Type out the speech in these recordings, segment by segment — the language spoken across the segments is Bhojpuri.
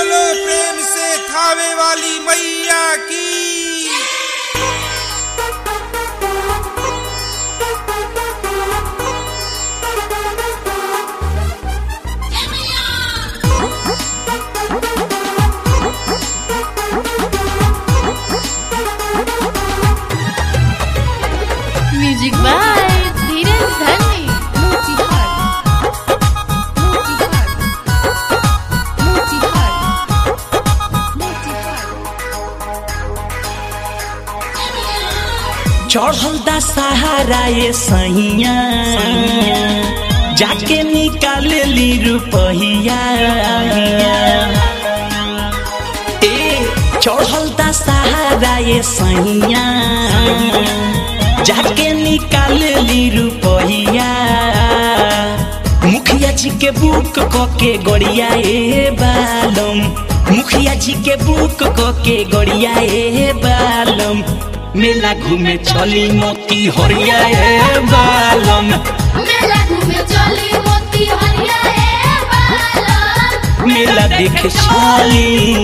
बोलो प्रेम से खावे वाली मैया की म्यूजिक बाय धीरज धनी चढ़ल दा सहारा ये सैया जाके निकाल ली रुपहिया ए चढ़ल दा सहारा ये सैया जाके निकाल ली रुपहिया मुखिया जी के बुक क के गड़िया ए बालम मुखिया जी के बुक क के गड़िया ए बालम मेला घूमे चली मोती हरिया ए बालम मेला घूमे चली मोती हरिया ए बालम मेला देखे चली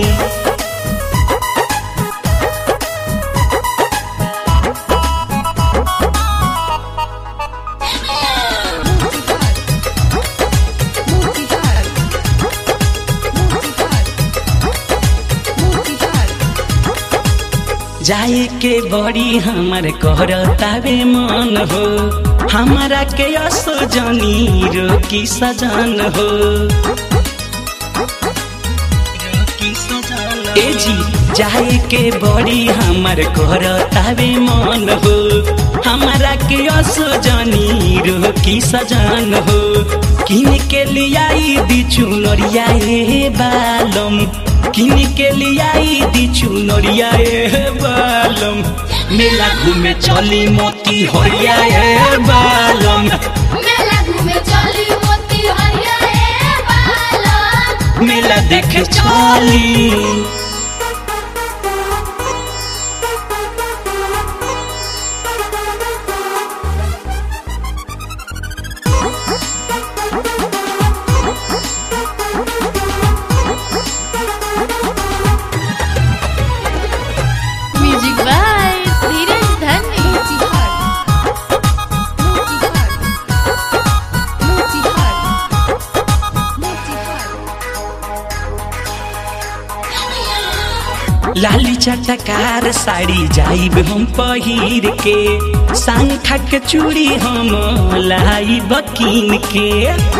जाए के बड़ी हमर करतावे मन हो हमारा के असो जनी रोकी सजन हो ए जी जाए के बड़ी हमर करतावे मन हो हमारा के असो जनी रोकी सजन हो किन के लियाई दी चुनरिया ए बालम किन के लियाई दी चुनरिया ए बालम मेला घूमे चली मोती हरिया ए बालम मेला घूमे चली मोती हरिया ए बालम मेला देखे चली म्यूजिक बाय धीरज धनी लाली चटकार साड़ी जाइब हम पहिर के सांखा के चूड़ी हम लाई बकीन के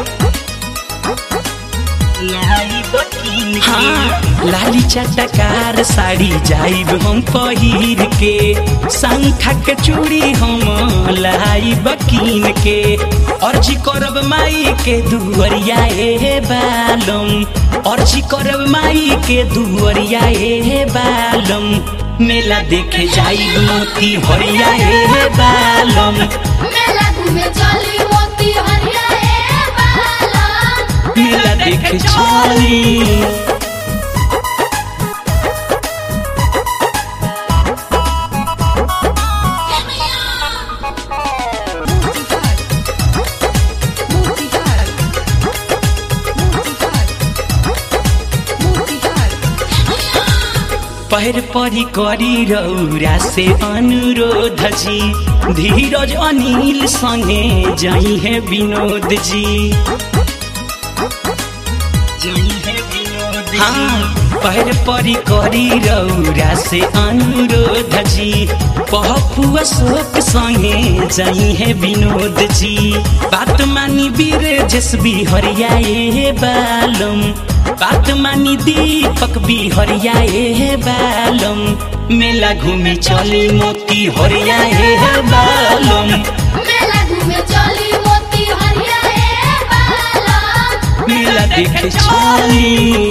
हाँ लाली चटकार साड़ी जाइब हम पहिर के सांखा के चूड़ी हम लाई बकीन के अर्जी करब माई के दुअरिया ए बालम अर्जी करब माई के दुअरिया ए बालम मेला देखे जाइब मोती हरिया ए बालम मेला घूमे चली मोती हरिया ए बालम मेला देखे चली पैर परी करी रौरा से अनुरोध जी धीरज अनिल संगे जाई है विनोद जी हाँ पैर परी करी रौरा से अनुरोध जी पहपु अशोक संगे जाई है विनोद जी बात मानी वीर जसबी हरिया ए बालम बात मानी दीपक भी हरिया ए बालम मेला घूमी चली मोती हरिया ए बालम मेला घूमे चली मोती हरिया ए बालम मेला देखे चली